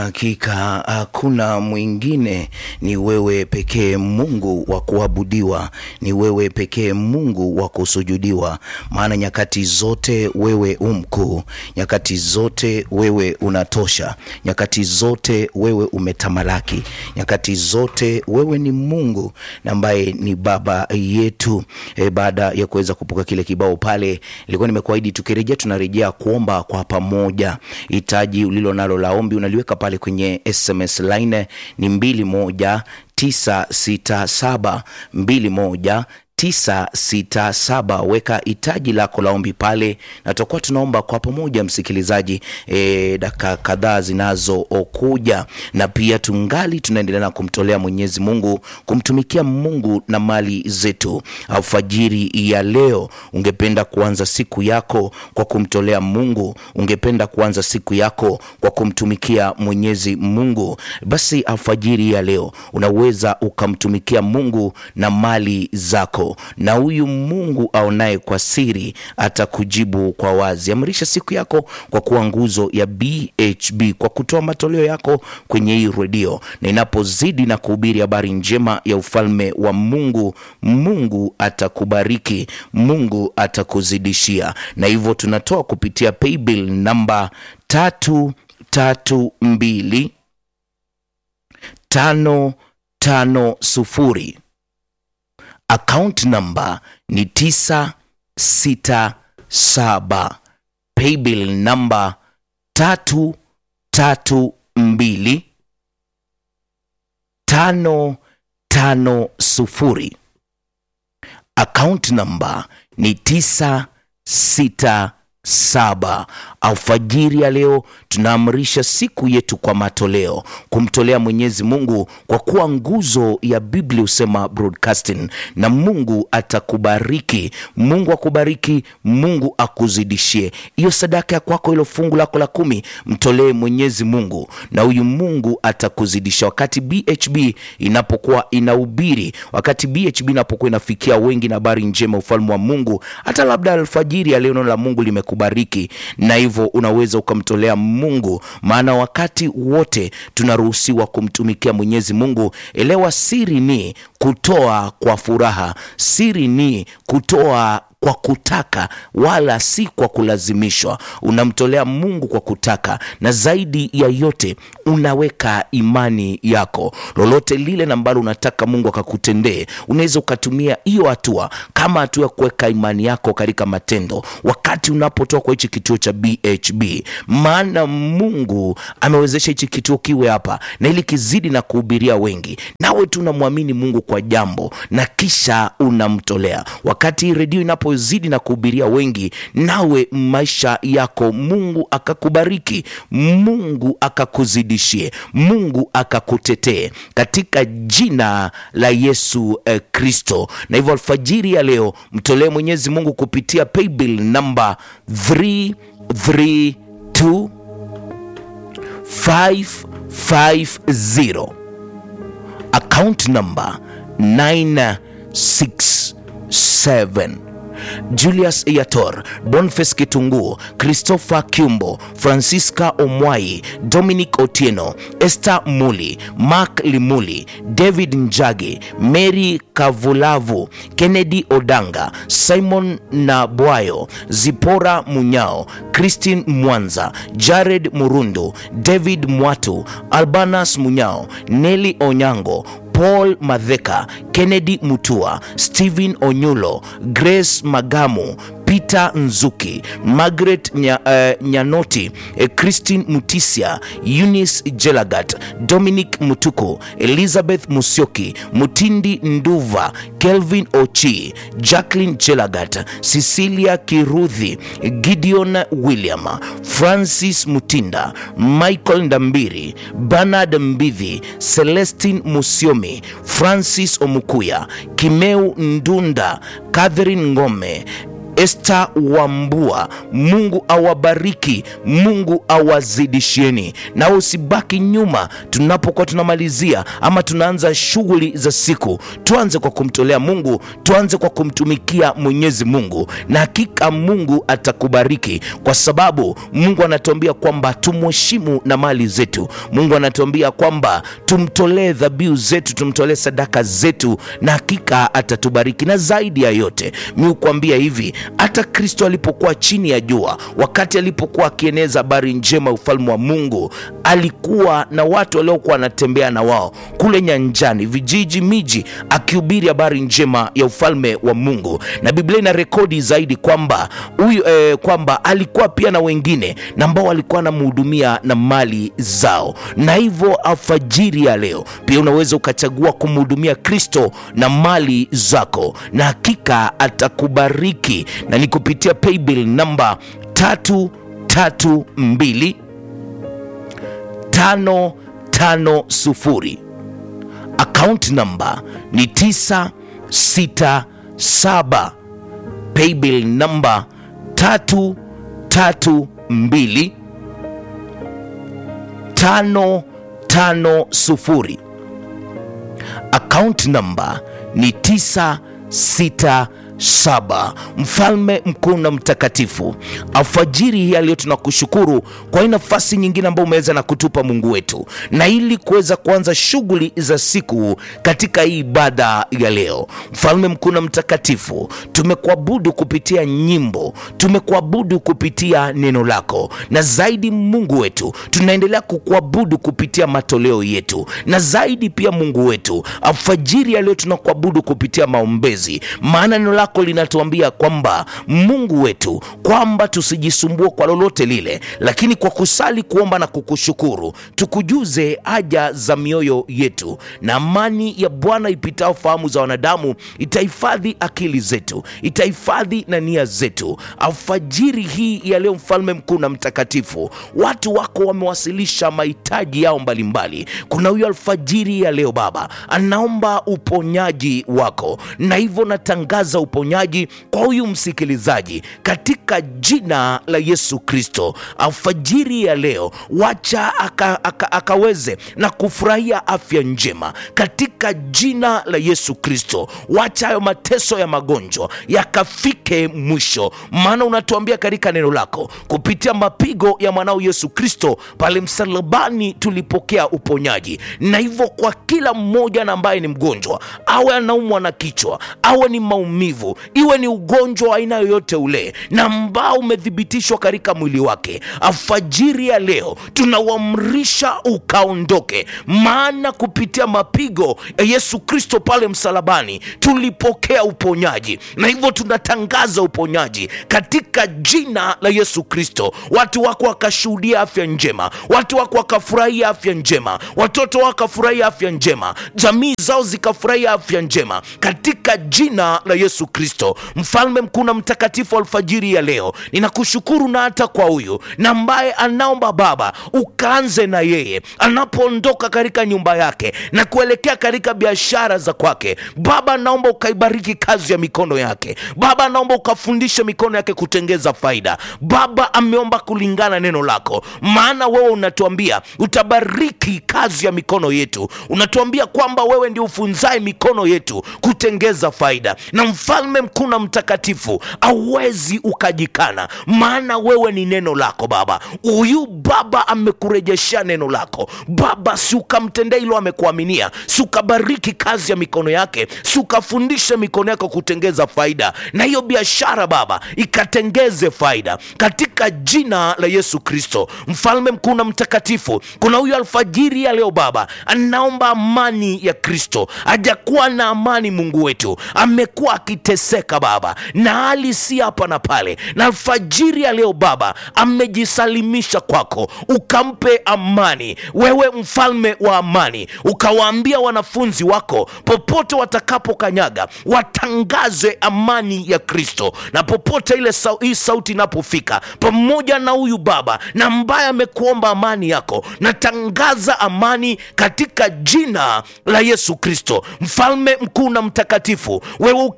Hakika hakuna mwingine, ni wewe pekee Mungu wa kuabudiwa, ni wewe pekee Mungu wa kusujudiwa, maana nyakati zote wewe umkuu, nyakati zote wewe unatosha, nyakati zote wewe umetamalaki, nyakati zote wewe ni Mungu na ambaye ni baba yetu. E, baada ya kuweza kupuka kile kibao pale, nilikuwa nimekuahidi tukirejea, tunarejea kuomba kwa pamoja. Hitaji ulilo nalo la ombi unaliweka pale kwenye SMS line ni mbili moja tisa sita saba mbili moja tisa sita saba. Weka hitaji lako la ombi pale, na tutakuwa tunaomba kwa pamoja, msikilizaji, e, dakika kadhaa zinazokuja, na pia tungali tunaendelea na kumtolea Mwenyezi Mungu, kumtumikia Mungu na mali zetu. Alfajiri ya leo, ungependa kuanza siku yako kwa kumtolea Mungu, ungependa kuanza siku yako kwa kumtumikia Mwenyezi Mungu, basi alfajiri ya leo unaweza ukamtumikia Mungu na mali zako na huyu Mungu aonaye kwa siri atakujibu kwa wazi. Amrisha siku yako kwa kuwa nguzo ya BHB, kwa kutoa matoleo yako kwenye hii redio, na inapozidi na kuhubiri habari njema ya ufalme wa Mungu, Mungu atakubariki, Mungu atakuzidishia. Na hivyo tunatoa kupitia paybill namba tatu tatu mbili tano tano sufuri Account number ni tisa sita saba. Paybill number tatu tatu mbili tano tano sufuri. Account number ni tisa sita saba. Alfajiri ya leo tunaamrisha siku yetu kwa matoleo, kumtolea Mwenyezi Mungu kwa kuwa nguzo ya Biblia husema broadcasting, na Mungu atakubariki. Mungu akubariki, Mungu akuzidishie hiyo sadaka ya kwako, hilo fungu lako la kumi, mtolee Mwenyezi Mungu na huyu Mungu atakuzidisha. Wakati BHB inapokuwa inahubiri, wakati BHB inapokuwa inafikia wengi na habari njema ufalme wa Mungu, hata labda alfajiri ya leo neno la Mungu limekubariki na hivyo unaweza ukamtolea Mungu, maana wakati wote tunaruhusiwa kumtumikia Mwenyezi Mungu. Elewa, siri ni kutoa kwa furaha, siri ni kutoa kwa kutaka wala si kwa kulazimishwa. Unamtolea Mungu kwa kutaka, na zaidi ya yote unaweka imani yako. Lolote lile na ambalo unataka Mungu akakutendee, unaweza ukatumia hiyo hatua kama hatua ya kuweka imani yako katika matendo, wakati unapotoka kwa hichi kituo cha BHB, maana Mungu amewezesha hichi kituo kiwe hapa na ili kizidi na kuhubiria wengi, nawe tu unamwamini Mungu kwa jambo na kisha unamtolea. Wakati hii redio inapo zidi na kuhubiria wengi, nawe maisha yako Mungu akakubariki, Mungu akakuzidishie, Mungu akakutetee katika jina la Yesu eh, Kristo. Na hivyo alfajiri ya leo mtolee Mwenyezi Mungu kupitia paybill namba 332 550 account number 967 Julius Yator, Boniface Kitungu, Christopher Kiumbo, Francisca Omwai, Dominic Otieno, Esther Muli, Mark Limuli, David Njagi, Mary Kavulavu, Kennedy Odanga, Simon Nabwayo, Zipora Munyao, Christine Mwanza, Jared Murundu, David Mwatu, Albanas Munyao, Nelly Onyango, Paul Madheka, Kennedy Mutua, Stephen Onyulo, Grace Magamu, Peter Nzuki, Margaret Nya, uh, Nyanoti, eh, Christine Mutisia, Eunice Jelagat, Dominic Mutuku, Elizabeth Musyoki, Mutindi Nduva, Kelvin Ochi, Jacqueline Jelagat, Cecilia Kiruthi, Gideon William, Francis Mutinda, Michael Ndambiri, Bernard Mbidhi, Celestine Musiomi, Francis Omukuya, Kimeu Ndunda, Catherine Ngome Esther Wambua, Mungu awabariki, Mungu awazidishieni, na usibaki nyuma. Tunapokuwa tunamalizia ama tunaanza shughuli za siku, tuanze kwa kumtolea Mungu, tuanze kwa kumtumikia Mwenyezi Mungu, na hakika Mungu atakubariki, kwa sababu Mungu anatuambia kwamba tumheshimu na mali zetu. Mungu anatuambia kwamba tumtolee dhabihu zetu, tumtolee sadaka zetu, na hakika atatubariki. Na zaidi ya yote, mi hukuambia hivi, hata Kristo alipokuwa chini ya jua, wakati alipokuwa akieneza habari njema ya ufalme wa Mungu, alikuwa na watu waliokuwa wanatembea na wao kule nyanjani, vijiji, miji, akihubiri habari njema ya ufalme wa Mungu, na Biblia ina rekodi zaidi kwamba huyu eh, kwamba alikuwa pia na wengine na ambao walikuwa wanamhudumia na mali zao, na hivyo alfajiri ya leo pia unaweza ukachagua kumhudumia Kristo na mali zako, na hakika atakubariki, na ni kupitia paybill namba tatu tatu mbili tano tano sufuri akaunti namba ni 967 paybill namba 332 550 akaunti namba ni 967 mfalme mkuu na mtakatifu alfajiri hii ya leo tunakushukuru kwa hii nafasi nyingine ambayo umeweza na kutupa mungu wetu na ili kuweza kuanza shughuli za siku katika hii ibada ya leo mfalme mkuu na mtakatifu tumekuabudu kupitia nyimbo tumekuabudu kupitia neno lako na zaidi mungu wetu tunaendelea kukuabudu kupitia matoleo yetu na zaidi pia mungu wetu alfajiri ya leo tunakuabudu kupitia maombezi maana neno lako linatuambia kwamba mungu wetu kwamba tusijisumbue kwa lolote lile lakini kwa kusali kuomba na kukushukuru tukujuze haja za mioyo yetu na amani ya bwana ipitao fahamu za wanadamu itahifadhi akili zetu itahifadhi na nia zetu alfajiri hii ya leo mfalme mkuu na mtakatifu watu wako wamewasilisha mahitaji yao mbalimbali kuna huyo alfajiri ya leo baba anaomba uponyaji wako na hivyo natangaza uponyaji kwa huyu msikilizaji katika jina la yesu kristo alfajiri ya leo wacha aka, aka, akaweze na kufurahia afya njema katika jina la yesu kristo wacha hayo mateso ya magonjwa yakafike mwisho maana unatuambia katika neno lako kupitia mapigo ya mwanao yesu kristo pale msalabani tulipokea uponyaji na hivyo kwa kila mmoja na ambaye ni mgonjwa awe anaumwa na kichwa awe ni maumivu iwe ni ugonjwa wa aina yoyote ule na ambao umethibitishwa katika mwili wake alfajiri ya leo tunauamrisha ukaondoke maana kupitia mapigo ya yesu kristo pale msalabani tulipokea uponyaji na hivyo tunatangaza uponyaji katika jina la yesu kristo watu wako wakashuhudia afya njema watu wako wakafurahia afya njema watoto wakafurahia afya njema jamii zao zikafurahia afya njema katika jina la yesu kristo mfalme mkuu na mtakatifu alfajiri ya leo ninakushukuru na hata kwa huyu na ambaye anaomba baba ukaanze na yeye anapoondoka katika nyumba yake na kuelekea katika biashara za kwake baba naomba ukaibariki kazi ya mikono yake baba naomba ukafundishe mikono yake kutengeza faida baba ameomba kulingana neno lako maana wewe unatuambia utabariki kazi ya mikono yetu unatuambia kwamba wewe ndio ufunzae mikono yetu kutengeza faida na mfalme mkuu na mtakatifu awezi ukajikana maana wewe ni neno lako baba huyu baba amekurejeshea neno lako baba si ukamtendea hilo amekuaminia si ukabariki kazi ya mikono yake si ukafundishe mikono yako kutengeza faida na hiyo biashara baba ikatengeze faida katika jina la yesu kristo mfalme mkuu na mtakatifu kuna huyu alfajiri ya leo baba anaomba amani ya kristo hajakuwa na amani mungu wetu amekuwa akiteseka baba na hali si hapa na pale na alfajiri ya leo baba amejisalimisha kwako ukampe amani wewe mfalme wa amani ukawaambia wanafunzi wako popote watakapokanyaga watangaze amani ya kristo na popote ile sau, hii sauti inapofika pamoja na huyu baba na ambaye amekuomba amani yako natangaza amani katika jina la yesu kristo mfalme mkuu na mtakatifu wewe uketie juu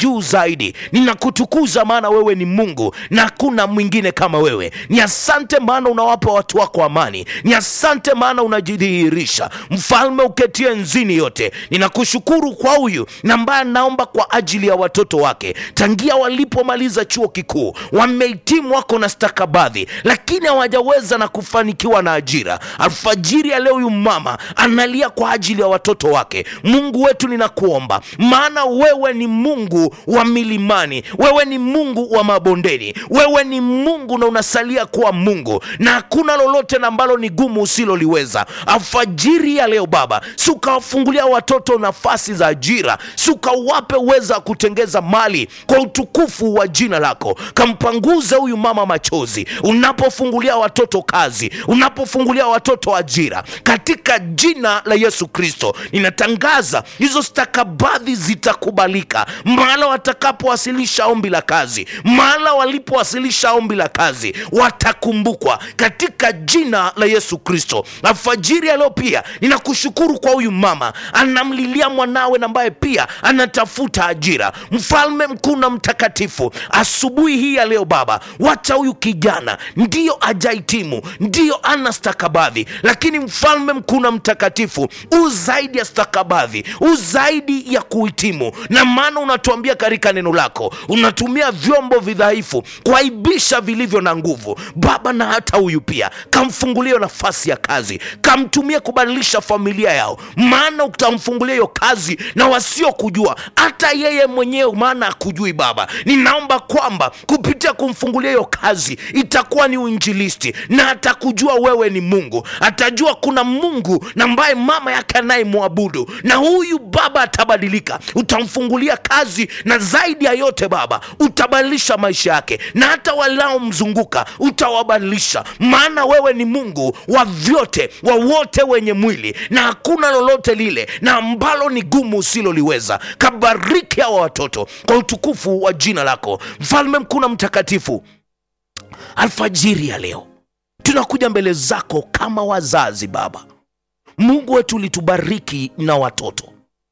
juu zaidi ninakutukuza maana wewe ni mungu na hakuna mwingine kama wewe ni asante maana unawapa watu wako amani ni asante maana unajidhihirisha mfalme uketie nzini yote ninakushukuru kwa huyu na ambaye naomba kwa ajili ya watoto wake tangia walipomaliza chuo kikuu wamehitimu wako na stakabadhi lakini hawajaweza na kufanikiwa na ajira alfajiri ya leo huyu mama analia kwa ajili ya watoto wake mungu wetu ninakuomba maana wewe ni mungu wa milimani wewe ni mungu wa mabondeni wewe ni mungu na unasalia kuwa mungu na hakuna lolote na ambalo ni gumu usiloliweza alfajiri ya leo baba si ukawafungulia watoto nafasi za ajira si ukawape uweza wa kutengeza mali kwa utukufu wa jina lako kampanguze huyu mama machozi unapofungulia watoto kazi unapofungulia watoto ajira katika jina la yesu kristo ninatangaza hizo stakabadhi zitakubalika mahala watakapowasilisha ombi la kazi mahala walipowasilisha ombi la kazi watakumbukwa katika jina la yesu kristo alfajiri ya leo pia ninakushukuru kwa huyu mama anamlilia mwanawe na ambaye pia anatafuta ajira mfalme mkuu na mtakatifu asubuhi hii ya leo baba wacha huyu kijana ndiyo ajaitimu ndiyo ana stakabadhi lakini mfalme mkuu na mtakatifu u zaidi ya stakabadhi u zaidi ya kuhitimu na maana unatuambia katika neno lako unatumia vyombo vidhaifu kuaibisha vilivyo na nguvu baba na hata huyu pia kamfungulie nafasi ya kazi kamtumie kubadilisha familia yao maana utamfungulia hiyo kazi na wasiokujua hata yeye mwenyewe maana akujui baba ninaomba kwamba kupitia kumfungulia hiyo kazi itakuwa ni uinjilisti na atakujua wewe ni mungu atajua kuna mungu na ambaye mama yake anayemwabudu na huyu baba atabadilika utamfungulia kazi na zaidi ya yote baba utabadilisha maisha yake na hata walaomzunguka utawabadilisha maana wewe ni mungu wa vyote wa wote wenye mwili na hakuna lolote lile na ambalo ni gumu usiloliweza kabariki hawa watoto kwa utukufu wa jina lako mfalme mkuu na mtakatifu alfajiri ya leo tunakuja mbele zako kama wazazi baba mungu wetu ulitubariki na watoto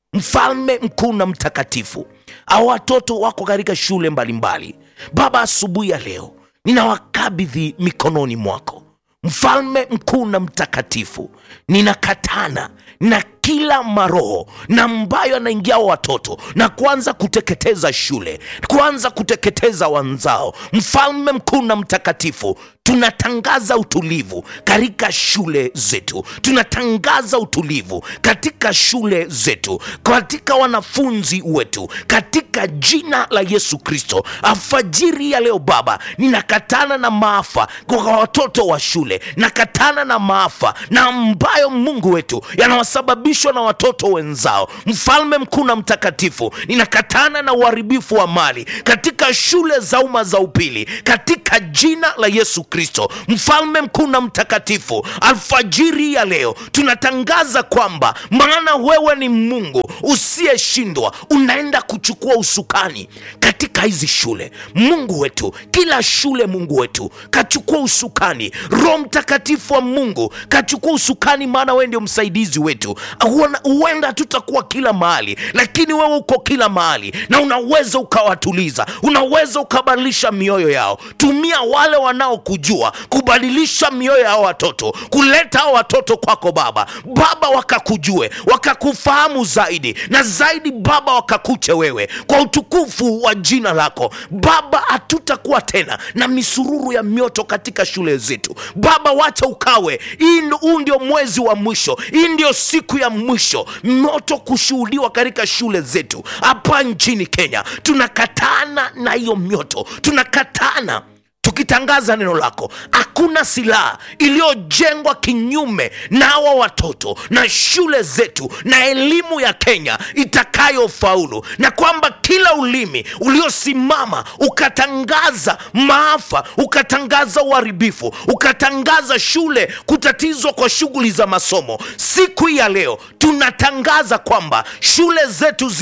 mfalme mkuu na mtakatifu au watoto wako katika shule mbalimbali mbali. baba asubuhi ya leo ninawakabidhi mikononi mwako mfalme mkuu na mtakatifu ninakatana na kila maroho na ambayo anaingia watoto na kuanza kuteketeza shule kuanza kuteketeza wanzao mfalme mkuu na mtakatifu tunatangaza utulivu katika shule zetu tunatangaza utulivu katika shule zetu katika wanafunzi wetu katika jina la yesu kristo alfajiri ya leo baba ninakatana na maafa kwa watoto wa shule nakatana na maafa na ambayo mungu wetu yanawasababishwa na watoto wenzao mfalme mkuu na mtakatifu ninakatana na uharibifu wa mali katika shule za umma za upili katika jina la yesu kristo mfalme mkuu na mtakatifu alfajiri ya leo tunatangaza kwamba maana wewe ni mungu usiyeshindwa unaenda kuchukua usukani katika hizi shule mungu wetu kila shule mungu wetu kachukua usukani roho mtakatifu wa mungu kachukua usukani maana wewe ndio msaidizi wetu huenda tutakuwa kila mahali lakini wewe uko kila mahali na unaweza ukawatuliza unaweza ukabadilisha mioyo yao tumia wale wanaokujua kubadilisha mioyo ya watoto kuleta hao watoto kwako baba baba wakakujue wakakufahamu zaidi na zaidi baba wakakuche wewe kwa utukufu wa jina lako baba hatutakuwa tena na misururu ya mioto katika shule zetu baba wacha ukawe huu ndio mwezi wa mwisho hii ndio siku ya mwisho moto kushuhudiwa katika shule zetu hapa nchini kenya tunakatana na hiyo mioto tunakatana tukitangaza neno lako hakuna silaha iliyojengwa kinyume na hawa watoto na shule zetu na elimu ya kenya itakayofaulu na kwamba kila ulimi uliosimama ukatangaza maafa ukatangaza uharibifu ukatangaza shule kutatizwa kwa shughuli za masomo siku hii ya leo tunatangaza kwamba shule zetu zi